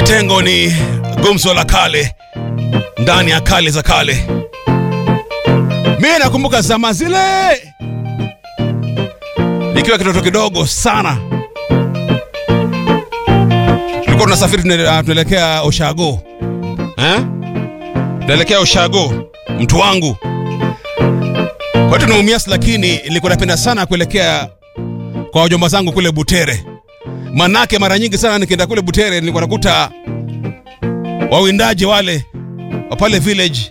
Kitengo ni gumzo la kale ndani ya kale za kale. Mimi nakumbuka zama zile nikiwa kitoto kidogo sana, tulikuwa tunasafiri tune- tunaelekea Oshago eh? tunaelekea Oshago, mtu wangu kwetu ni Mumias, lakini nilikuwa napenda sana kuelekea kwa wajomba zangu kule Butere. Manake mara nyingi sana nikienda kule Butere nilikuwa nakuta wawindaji wale wa pale village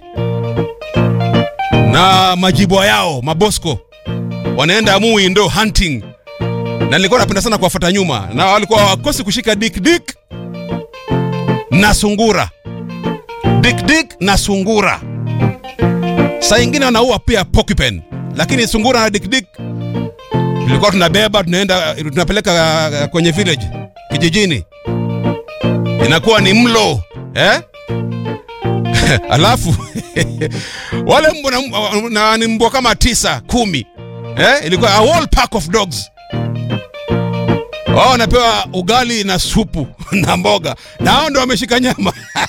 na majibwa yao mabosko wanaenda muwindo hunting, na nilikuwa napenda sana kuwafuata nyuma, na walikuwa wakosi kushika dik dik na sungura, dik dik na sungura. Saa ingine wanaua pia porcupine, lakini sungura na dik dik tulikuwa tunabeba tunaenda tunapeleka uh, kwenye village kijijini, inakuwa ni mlo eh? Alafu wale mbwa na, na ni mbwa kama tisa kumi eh? Ilikuwa a whole pack of dogs. Wao wanapewa ugali na supu na mboga, na hao ndo wameshika nyama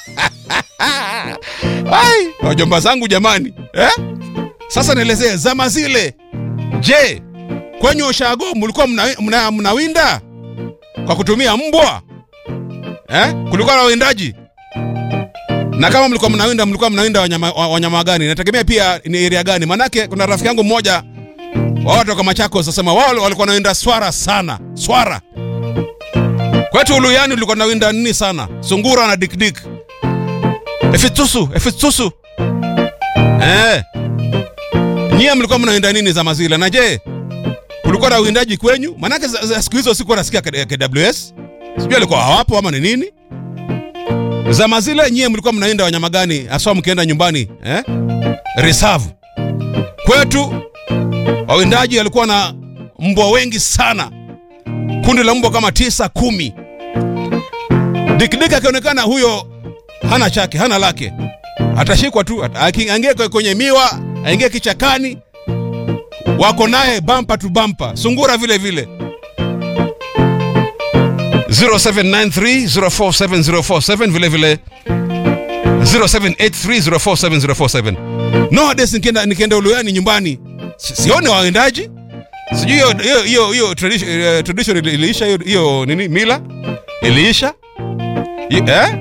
Ai, wajomba zangu jamani eh? Sasa nielezee zama zile, je, kwenye ushago mlikuwa mnawinda mna, mna mnawinda kwa kutumia mbwa eh? Kulikuwa na wawindaji na kama mlikuwa mnawinda mlikuwa mnawinda wanyama, wa- wanyama gani? Nategemea pia ni area gani, manake kuna rafiki yangu mmoja wa watu wa Machakos asema wao walikuwa wanawinda swara sana, swara. Kwetu Uluyani tulikuwa tunawinda nini sana, sungura na dikdik, efitusu efitusu. Eh, nyie mlikuwa mnawinda nini zama zile? Na je, kulikuwa na uwindaji kwenyu? Manake za- za siku hizo sikuwa nasikia K- KWS, sijui alikuwa hawapo ama ni nini. Zama zile nyie mlikuwa mnainda wanyama gani haswa mkienda nyumbani eh? Reserve. Kwetu wawindaji walikuwa na mbwa wengi sana, kundi la mbwa kama tisa kumi. Dikdik akionekana huyo hana chake, hana lake, atashikwa tu, ata- aki- aingie kwe- kwenye miwa, aingie kichakani, wako naye bampa tu bampa. Sungura vile vile 0793047047 vile vile 0783047047 nowadays nikienda nikienda Uluyani nyumbani si- sione wawendaji sijui hiyo hiyo hiyo hiyo tradition, eh, tradition ili- iliisha hiyo hiyo nini mila iliisha I- eh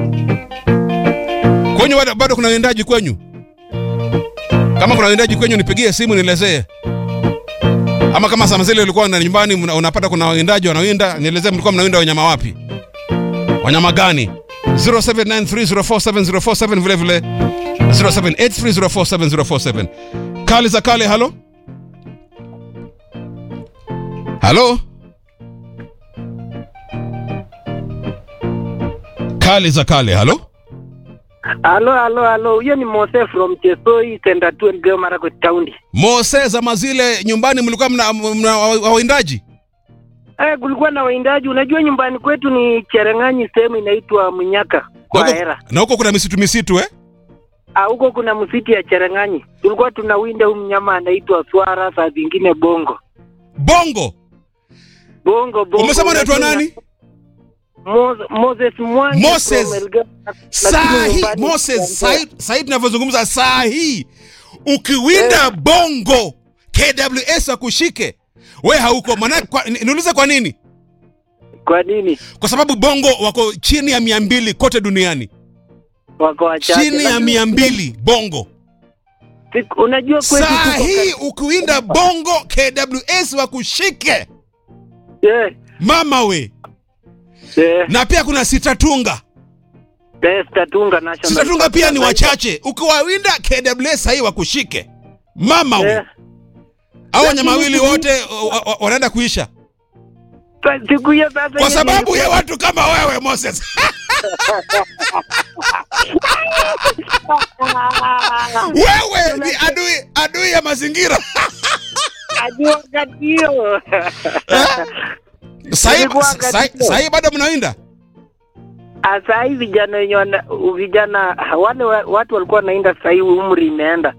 kwenyu bado- bado kuna wendaji kwenyu kama kuna wendaji kwenyu nipigie simu nielezee ama kama sama zile ulikuwa na nyumbani mna- unapata kuna wawindaji wanawinda, nielezee mlikuwa mnawinda wanyama wapi? Wanyama gani? 0793047047 vile vile 0783047047. Kali za kale, halo halo, kali za kale, halo. Halo, halo, halo. Huyo ni Mose from Chesoi, Center 2 Elgeyo Marakwet County. Mose, zama zile nyumbani mlikuwa mna, mna wawindaji? Eh, kulikuwa na waindaji. Unajua nyumbani kwetu ni Chereng'anyi, sehemu inaitwa Munyaka Na kwa huko- Hera. na huko kuna misitu misitu eh? Ah, huko kuna msitu ya Chereng'anyi. Tulikuwa tunawinda huyu mnyama anaitwa swara, saa zingine bongo. Bongo. Bongo bongo. Umesema unaitwa Unajua- nani? Mos- Moses Mwangi Moses. from Elgeyo- saa lakini hii nyumbani Moses, tunaongea. saa- saa hii tunavyozungumza saa hii ukiwinda bongo KWS akushike we hauko maana kwa, ni- niulize kwa nini Kwa nini? kwa sababu bongo wako chini ya mia mbili kote duniani Wako wachache. chini ya Lakini- mia mbili bongo Siku- Unajua kwetu saa tuko hii kati- ukiwinda bongo KWS wakushike Eh, mama we eh, na pia kuna sitatunga eh, Statunga National sitatunga Park. pia ni wachache ukiwawinda KWS sahii wakushike mama we Eh, au wanyama Lakini wawili siku- wote wa- wa- wanaenda kuisha Sa- siku hiyo sasa kwa hiyo sababu nilikuwa- ya watu kama wewe Moses. wewe ni adui adui ya mazingira. Hadi wakati hiyo Sahii Ilikuwa wakati sahii- huo. sahii bado mnawinda saa hii vijana wenye wana- vijana wale wa- watu walikuwa wanaenda sasa hii umri imeenda